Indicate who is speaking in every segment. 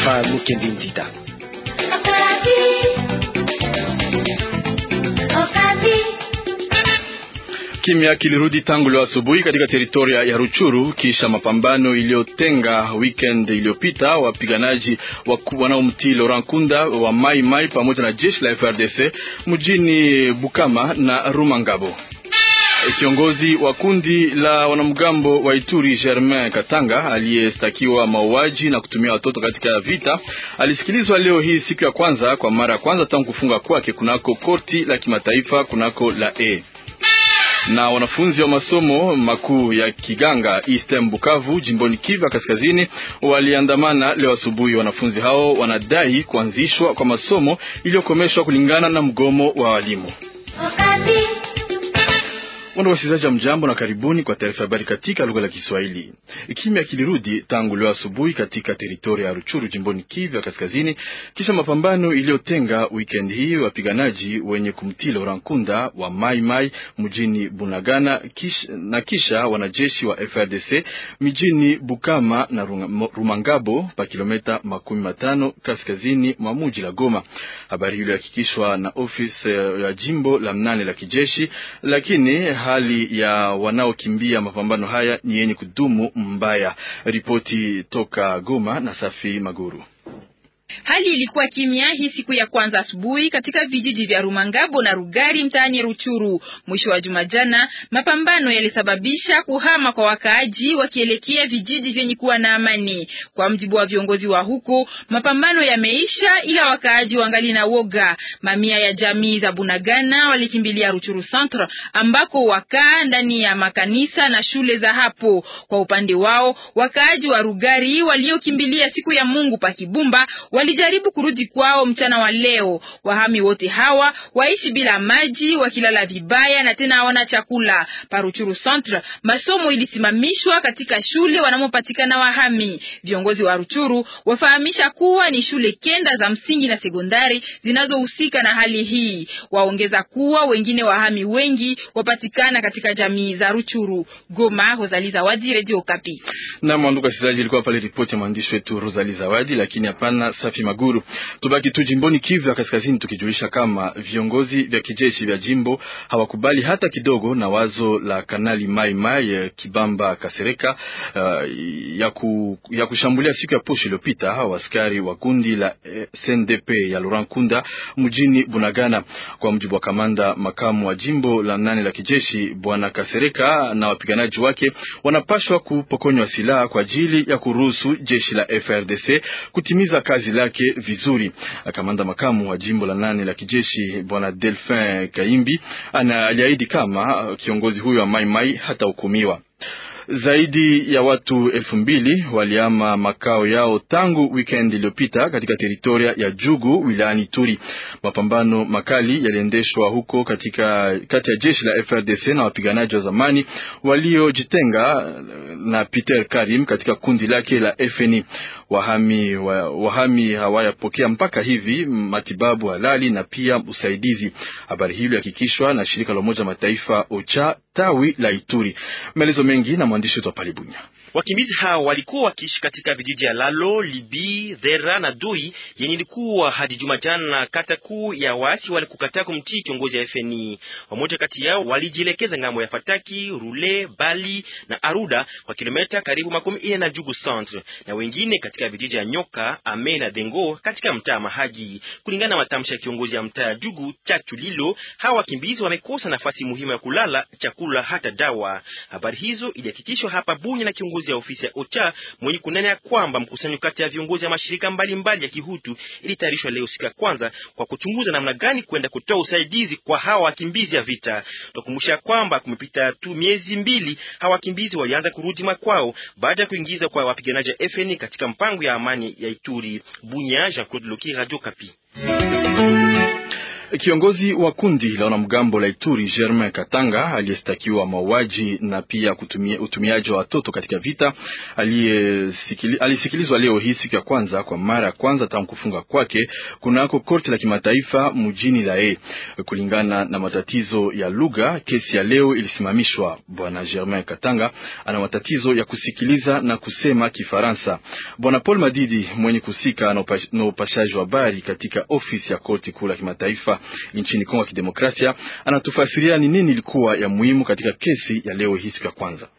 Speaker 1: pa Mukendi Ndida.
Speaker 2: Kimya kilirudi tangu leo asubuhi katika teritoria ya Ruchuru kisha mapambano iliyotenga weekend iliyopita wapiganaji wanaomtii Laurent Kunda wa Mai Mai pamoja na jeshi la FRDC mjini Bukama na Rumangabo. Kiongozi wa kundi la wanamgambo wa Ituri Germain Katanga aliyestakiwa mauaji na kutumia watoto katika vita alisikilizwa leo hii siku ya kwanza kwa mara ya kwanza tangu kufunga kwake kunako korti la kimataifa kunako la E na wanafunzi wa masomo makuu ya Kiganga Eastern Bukavu jimboni Kivu Kaskazini waliandamana leo asubuhi. Wanafunzi hao wanadai kuanzishwa kwa masomo iliyokomeshwa kulingana na mgomo wa walimu. Wana wasikilizaji wa mjambo na karibuni kwa taarifa habari katika lugha la Kiswahili. Kimya kilirudi tangu leo asubuhi katika teritoria ya Ruchuru jimboni Kivu ya Kaskazini kisha mapambano iliyotenga weekend hii wapiganaji wenye kumtii Laurent Nkunda wa Mai Mai mjini Bunagana kisha, na kisha wanajeshi wa FRDC mijini Bukama na Rumangabo pa kilomita makumi matano kaskazini mwa muji la Goma. Habari hiyo ilihakikishwa na ofisi ya jimbo la mnane la kijeshi, lakini hali ya wanaokimbia mapambano haya ni yenye kudumu mbaya. Ripoti toka Goma na Safi Maguru.
Speaker 3: Hali ilikuwa kimya hii siku ya kwanza asubuhi katika vijiji vya Rumangabo na Rugari mtaani Ruchuru. Mwisho wa juma jana, mapambano yalisababisha kuhama kwa wakaaji wakielekea vijiji vyenye kuwa na amani. Kwa mjibu wa viongozi wa huko, mapambano yameisha, ila wakaaji wangali na woga. Mamia ya jamii za Bunagana walikimbilia Ruchuru Centre ambako wakaa ndani ya makanisa na shule za hapo. Kwa upande wao, wakaaji wa Rugari waliokimbilia siku ya Mungu pa Kibumba walijaribu kurudi kwao mchana wa leo. Wahami wote hawa waishi bila maji, wakilala vibaya na tena hawana chakula. Paruchuru Centre, masomo ilisimamishwa katika shule wanamopatikana wahami. Viongozi wa Ruchuru wafahamisha kuwa ni shule kenda za msingi na sekondari zinazohusika na hali hii. Waongeza kuwa wengine wahami wengi wapatikana katika jamii za Ruchuru. Goma, Rosalie Zawadi, Radio Okapi.
Speaker 2: Na mwanduka sizaji ilikuwa pale ripoti ya mwandishi wetu Rosalie Zawadi, lakini hapana Safi Maguru. Tubaki tu jimboni Kivu ya Kaskazini, tukijulisha kama viongozi vya kijeshi vya jimbo hawakubali hata kidogo na wazo la Kanali Mai Mai Kibamba Kasereka uh, ya, ku, ya kushambulia siku ya posho iliyopita hawa askari wa kundi la eh, CNDP ya Laurent Kunda mjini Bunagana. Kwa mujibu wa kamanda makamu wa jimbo la nane la kijeshi bwana Kasereka na wapiganaji wake wanapashwa kupokonywa silaha kwa ajili ya kuruhusu jeshi la FRDC kutimiza kazi lake vizuri. Kamanda makamu wa jimbo la nane la kijeshi bwana Delphin Kaimbi anaahidi kama kiongozi huyo wa Mai Mai hatahukumiwa. Zaidi ya watu elfu mbili waliama makao yao tangu weekend iliyopita katika teritoria ya Jugu wilayani Turi. Mapambano makali yaliendeshwa huko katika kati ya jeshi la FRDC na wapiganaji wa zamani waliojitenga na Peter Karim katika kundi lake la FNI. Wahami, wa, wahami hawayapokea mpaka hivi matibabu halali na pia usaidizi. Habari hii ilihakikishwa na shirika la Umoja Mataifa OCHA tawi la Ituri. Maelezo mengi na mwandishi wetu wa Palibunya.
Speaker 4: Wakimbizi hao walikuwa wakiishi katika vijiji ya Lalo, Libi, Dhera na Doi yenye ilikuwa hadi juma jana kata kuu ya waasi walikukataa kumtii kiongozi ya FNI. Wamoja kati yao walijielekeza ngambo ya Fataki, Rule, Bali na Aruda kwa kilomita karibu makumi ine na Jugu Centre, na wengine katika vijiji ya Nyoka, Ame na Dengo katika mtaa Mahagi. Kulingana na matamshi ya kiongozi ya mtaa ya Jugu Chachu Lilo, hawa wakimbizi wamekosa nafasi muhimu ya kulala, chakula hata dawa. Habari hizo ilihakikishwa hapa Bunya na kiongozi ya ofisi ya OCHA mwenye kunena ya kwamba mkusanyo kati ya viongozi ya mashirika mbalimbali mbali ya kihutu ilitayarishwa leo siku ya kwanza kwa kuchunguza namna gani kwenda kutoa usaidizi kwa hawa wakimbizi ya vita. Tukumbusha kwamba kumepita tu miezi mbili hawa wakimbizi walianza kurudi makwao baada ya kuingiza kwa wapiganaji wa FNI katika mpango ya amani ya Ituri. Bunya, Jean-Claude Loki, Radio Kapi.
Speaker 2: Kiongozi wa kundi la wanamgambo la Ituri Germain Katanga aliyestakiwa mauaji na pia kutumia, utumiaji wa watoto katika vita alisikilizwa leo hii siku ya kwanza kwa mara ya kwanza tangu kufunga kwake kunako korti la kimataifa mjini Lae. Kulingana na matatizo ya lugha, kesi ya leo ilisimamishwa. Bwana Germain Katanga ana matatizo ya kusikiliza na kusema Kifaransa. Bwana Paul Madidi mwenye kusika na upashaji wa habari katika ofisi ya korti kuu la kimataifa nchini Kongo ya Kidemokrasia anatufasiria ni nini ilikuwa ya muhimu katika kesi ya leo hii siku ya kwanza.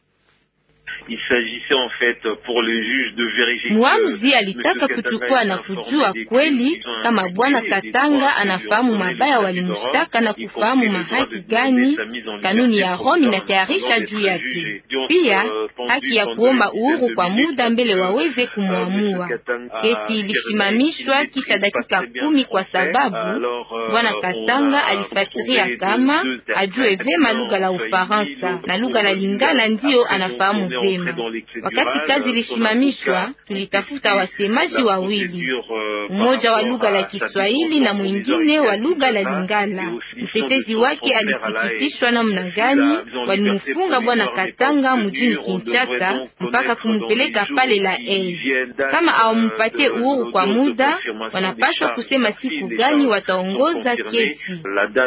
Speaker 1: Mwamuzi alitaka kuchukua na kujua kweli kama bwana Katanga anafahamu mabaya walimshtaka na kufahamu mahaki gani kanuni ya Rome inatayarisha juu yake, pia haki ya kuomba uhuru kwa muda mbele waweze kumwamua. Kesi ilisimamishwa kisha dakika kumi kwa sababu bwana Katanga alifasiria kama ajue vema lugha la Ufaransa na lugha la Lingala ndiyo anafahamu vema. Wakati kazi ilisimamishwa, tulitafuta wasemaji wawili, mmoja wa lugha la Kiswahili na mwingine wa lugha la Lingala. Mtetezi wake alisikitishwa namna gani walimfunga bwana Katanga mjini Kinshasa mpaka kumpeleka pale la e. Kama awampatie uhuru kwa muda, wanapaswa kusema siku gani wataongoza kesi.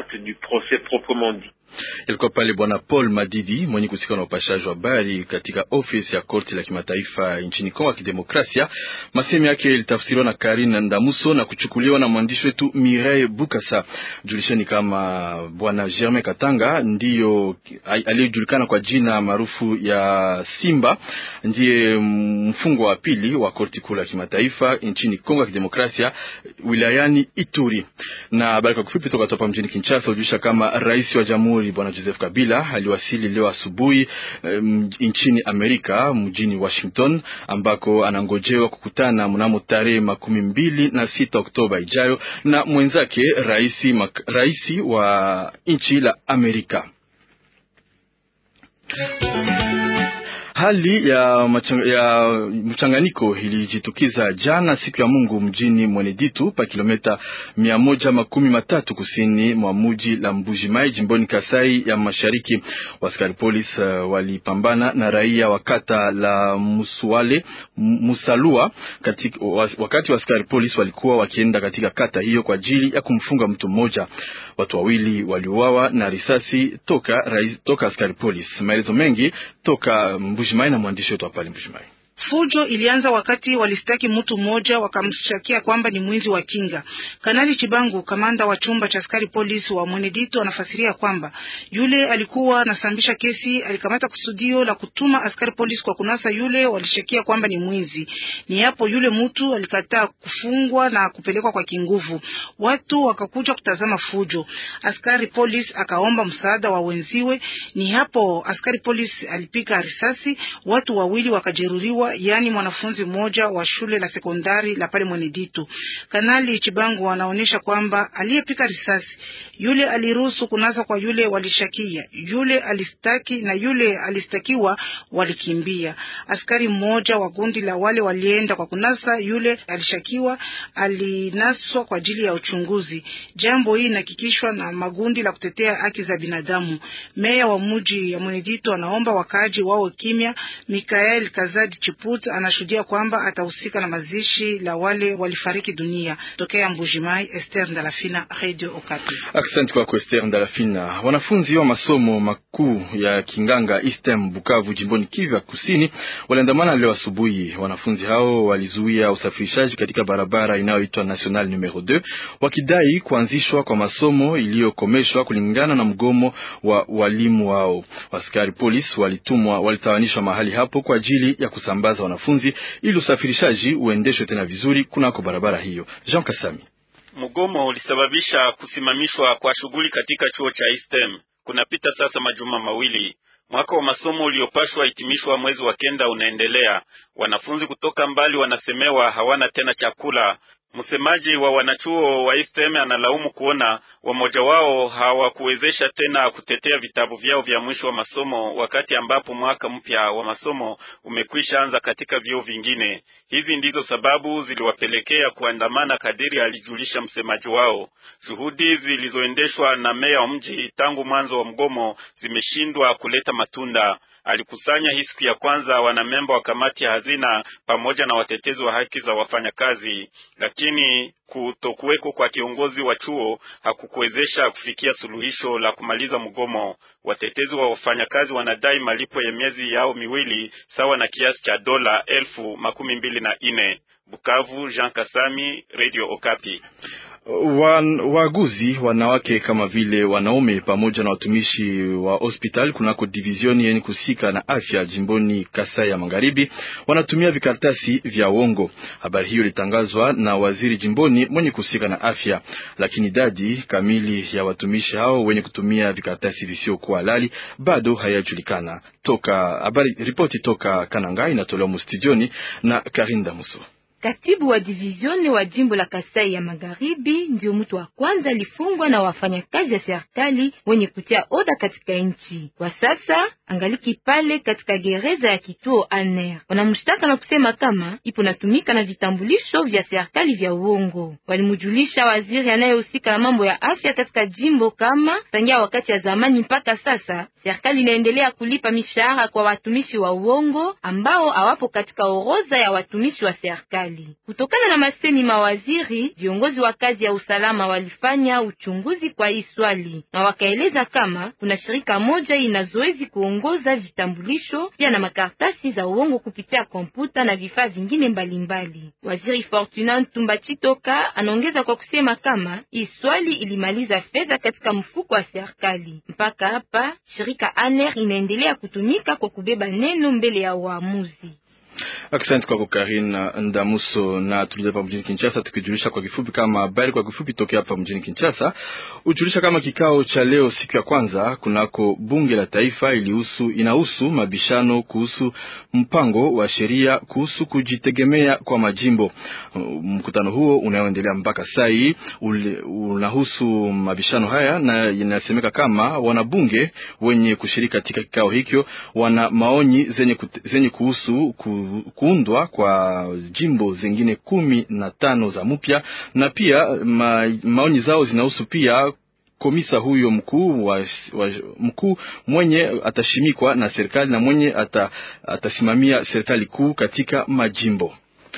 Speaker 2: Ilikuwa pale bwana Paul Madidi mwenye kusika na upashaji wa habari katika ofisi ya korti la kimataifa nchini Kongo ya Kidemokrasia. Masemi yake ilitafsiriwa na Karine Ndamuso na kuchukuliwa na mwandishi wetu Mireille Bukasa. Julisheni kama bwana Germain Katanga ndiyo aliyejulikana kwa jina maarufu ya Simba, ndiye mfungwa wa pili wa korti kuu la kimataifa nchini Kongo ya Kidemokrasia wilayani Ituri. Na habari kwa kifupi toka hapa mjini Kinshasa ujulisha kama rais wa jamhuri Bwana Joseph Kabila aliwasili leo asubuhi um, nchini Amerika mjini Washington ambako anangojewa kukutana mnamo tarehe makumi mbili na sita Oktoba ijayo na mwenzake raisi, raisi wa nchi la Amerika. Hali ya, ya mchanganyiko ilijitukiza jana siku ya Mungu mjini Mweneditu pa kilomita mia moja makumi matatu kusini mwa muji la Mbujimai jimboni Kasai ya Mashariki. Waskari polis uh, walipambana na raia wa kata la Musuale Musalua katika, wakati waskari polis walikuwa wakienda katika kata hiyo kwa ajili ya kumfunga mtu mmoja. Watu wawili waliuawa na risasi toka, rais, toka askari polis. Maelezo mengi toka Mbujimai na mwandishi wetu hapa Mbujimai.
Speaker 5: Fujo ilianza wakati walistaki mtu mmoja wakamshakia kwamba ni mwizi wa kinga. Kanali Chibangu, kamanda wa chumba cha askari polisi wa Mwenedito, anafasiria kwamba yule alikuwa anasambisha kesi alikamata kusudio la kutuma askari polisi kwa kunasa yule walishakia kwamba ni mwizi. Ni hapo yule mtu alikataa kufungwa na kupelekwa kwa kinguvu. Watu wakakuja kutazama fujo, askari polisi akaomba msaada wa wenziwe. Ni hapo askari polisi alipiga risasi, watu wawili wakajeruhiwa yaani mwanafunzi mmoja wa shule la sekondari la pale Mweneditu. Kanali Chibangu anaonyesha kwamba aliyepika risasi yule aliruhusu kunasa kwa yule walishakia, yule alistaki na yule alistakiwa walikimbia. Askari mmoja wa kundi la wale walienda kwa kunasa yule alishakiwa, alinaswa kwa ajili ya uchunguzi. Jambo hii inahakikishwa na magundi la kutetea haki za binadamu. Meya wa mji ya Mweneditu anaomba wakaaji wawe kimya. Mikael Kazadi Chiput anashuhudia kwamba atahusika na mazishi la wale walifariki dunia. Tokea Mbujimai, Esther Ndalafina, Radio Okapi.
Speaker 2: Asante kwako Esther Ndalafina. Wanafunzi wa masomo makuu ya Kinganga Eastern Bukavu jimboni Kivu ya Kusini waliandamana leo asubuhi. Wanafunzi hao walizuia usafirishaji katika barabara inayoitwa National numero 2 wakidai kuanzishwa kwa masomo iliyokomeshwa kulingana na mgomo wa walimu wao. Askari polisi walitumwa walitawanishwa mahali hapo kwa ajili ya kusambaza wanafunzi ili usafirishaji uendeshwe tena vizuri kunako barabara hiyo. Jean Kasami.
Speaker 6: Mgomo ulisababisha kusimamishwa kwa shughuli katika chuo cha Eastern. Kunapita sasa majuma mawili. Mwaka wa masomo uliopashwa hitimishwa mwezi wa kenda unaendelea. Wanafunzi kutoka mbali wanasemewa hawana tena chakula. Msemaji wa wanachuo wa ISTM analaumu kuona wamoja wao hawakuwezesha tena kutetea vitabu vyao vya mwisho wa masomo wakati ambapo mwaka mpya wa masomo umekwisha anza katika vyuo vingine. Hizi ndizo sababu ziliwapelekea kuandamana, kadiri alijulisha msemaji wao. Juhudi zilizoendeshwa na meya wa mji tangu mwanzo wa mgomo zimeshindwa kuleta matunda. Alikusanya hii siku ya kwanza wanamemba wa kamati ya hazina pamoja na watetezi wa haki za wafanyakazi, lakini kutokuweko kwa kiongozi wa chuo hakukuwezesha kufikia suluhisho la kumaliza mgomo. Watetezi wa wafanyakazi wanadai malipo ya miezi yao miwili sawa na kiasi cha dola elfu makumi mbili na nne. Bukavu, Jean Kasami, Radio Okapi.
Speaker 2: Waaguzi wanawake kama vile wanaume pamoja na watumishi wa hospitali kunako divizioni yenye kusika na afya jimboni Kasai ya Magharibi wanatumia vikaratasi vya uongo. Habari hiyo ilitangazwa na waziri jimboni mwenye kusika na afya, lakini idadi kamili ya watumishi hao wenye kutumia vikaratasi visiokuwa halali bado hayajulikana. Toka habari ripoti toka Kananga inatolewa mustudioni na Karinda Muso.
Speaker 1: Katibu wa divizioni wa jimbo la Kasai ya Magharibi ndio mtu wa kwanza alifungwa na wafanyakazi ya serikali wenye kutia oda katika nchi. Kwa sasa angaliki pale katika gereza ya kituo Aner. Wanamshtaka na kusema kama ipo natumika na vitambulisho vya serikali vya uongo. Walimjulisha waziri anayehusika na mambo ya afya katika jimbo kama tangia wakati ya zamani mpaka sasa serikali inaendelea kulipa mishahara kwa watumishi wa uongo ambao hawapo katika orodha ya watumishi wa serikali. Kutokana na masemi mawaziri, viongozi wa kazi ya usalama walifanya uchunguzi kwa hii swali na wakaeleza kama kuna shirika moja ina zoezi kuongoza vitambulisho pia na makaratasi za uongo kupitia kompyuta na vifaa vingine mbalimbali mbali. Waziri Fortunat Tumbachitoka anaongeza kwa kusema kama hii swali ilimaliza fedha katika mfuko wa serikali. Mpaka hapa shirika Aner inaendelea kutumika kwa kubeba neno mbele ya waamuzi.
Speaker 2: Asante kwako Karina Ndamuso. Na tulija hapa mjini Kinshasa, tukijulisha kwa kifupi kama habari kwa kifupi tokea hapa mjini Kinshasa, ujulisha kama kikao cha leo siku ya kwanza kunako bunge la taifa ilihusu inahusu mabishano kuhusu mpango wa sheria kuhusu kujitegemea kwa majimbo. Mkutano huo unaoendelea mpaka sai unahusu mabishano haya, na inasemeka kama wanabunge wenye kushiriki katika kikao hicho wana maoni zenye, zenye kuhusu ku, kuundwa kwa jimbo zingine kumi na tano za mpya na pia ma, maoni zao zinahusu pia komisa huyo mkuu wa, wa, mkuu mwenye atashimikwa na serikali na mwenye ata, atasimamia serikali kuu katika majimbo.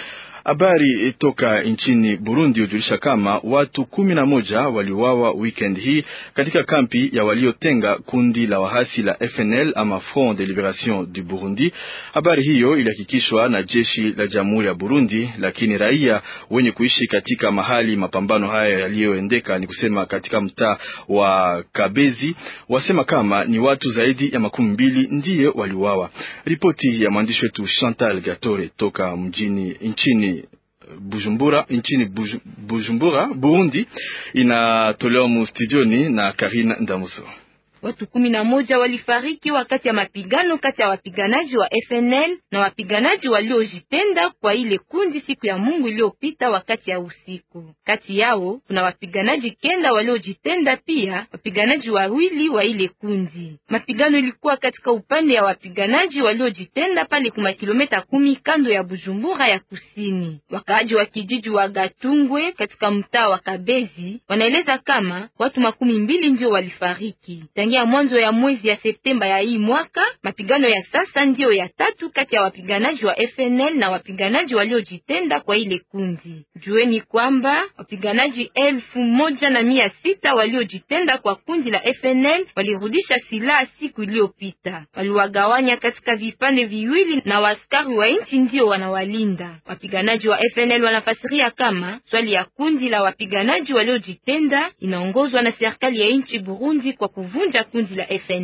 Speaker 2: Habari toka nchini Burundi hujulisha kama watu kumi na moja waliuawa weekend hii katika kampi ya waliotenga kundi la wahasi la FNL ama Front de Liberation du Burundi. Habari hiyo ilihakikishwa na jeshi la Jamhuri ya Burundi, lakini raia wenye kuishi katika mahali mapambano haya yaliyoendeka, ni kusema katika mtaa wa Kabezi, wasema kama ni watu zaidi ya makumi mbili ndiye waliuawa. Ripoti ya mwandishi wetu Chantal Gatore toka mjini nchini Bujumbura nchini Bujumbura Burundi, inatolewa mu studioni na Karina Ndamuso.
Speaker 1: Watu kumi na moja walifariki wakati ya mapigano kati ya wapiganaji wa FNL na wapiganaji waliojitenda kwa ile kundi siku ya Mungu iliyopita wakati ya usiku. Kati yao kuna wapiganaji kenda waliojitenda, pia wapiganaji wawili wa ile kundi. Mapigano ilikuwa katika upande ya wapiganaji waliojitenda pale kuma kilomita kumi kando ya Bujumbura ya kusini. Wakaaji wa kijiji wa Gatungwe katika mtaa wa Kabezi wanaeleza kama watu makumi mbili ndio walifariki ya mwanzo ya mwezi ya Septemba ya hii mwaka. Mapigano ya sasa ndiyo ya tatu kati ya wapiganaji wa FNL na wapiganaji waliojitenda kwa ile kundi. Jueni kwamba wapiganaji elfu moja na mia sita waliojitenda kwa kundi la FNL walirudisha silaha siku iliyopita, waliwagawanya katika vipande viwili na waskari wa nchi ndio wanawalinda. Wapiganaji wa FNL wanafasiria kama swali ya kundi la wapiganaji waliojitenda inaongozwa na serikali ya nchi Burundi kwa kuvunja kundi la FNL.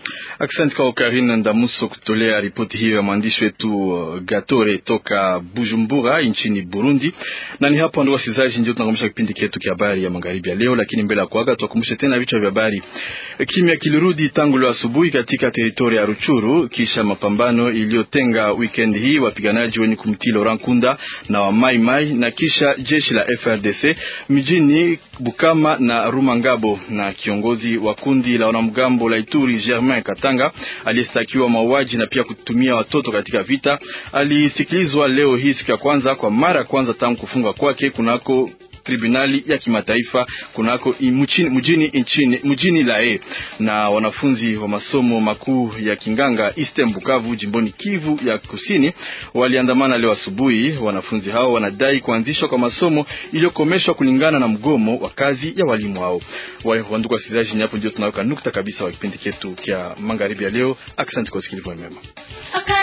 Speaker 2: Asante kwa Karine Ndamuso kutolea ripoti hiyo ya mwandishi wetu uh, Gatore toka Bujumbura nchini Burundi. Na ni hapo ndio wasikilizaji, ndio tunakomesha kipindi chetu cha habari ya magharibi ya leo, lakini mbele ya kuaga tuwakumbushe tena vichwa vya habari. Kimya kilirudi tangu leo asubuhi katika teritoria ya Ruchuru kisha mapambano iliyotenga weekend hii wapiganaji wenye kumtii Laurent Kunda na wa Mai Mai na kisha jeshi la FRDC mijini Bukama na Rumangabo na kiongozi wa kundi la wanamgambo la Ituri Germain Katanga aliyestakiwa mauaji na pia kutumia watoto katika vita alisikilizwa leo hii siku ya kwanza kwa mara ya kwanza tangu kufungwa kwake kunako tribunali ya kimataifa kunako mjini mjini nchini mjini Lae. Na wanafunzi wa masomo makuu ya Kinganga Eastern Bukavu jimboni Kivu ya Kusini waliandamana leo asubuhi. Wanafunzi hao wanadai kuanzishwa kwa masomo iliyokomeshwa kulingana na mgomo wa kazi ya walimu hao. Wandugu wasikilizaji, hapo ndio tunaweka nukta kabisa wa kipindi chetu cha magharibi ya leo. Asante kwa usikilivu mwema.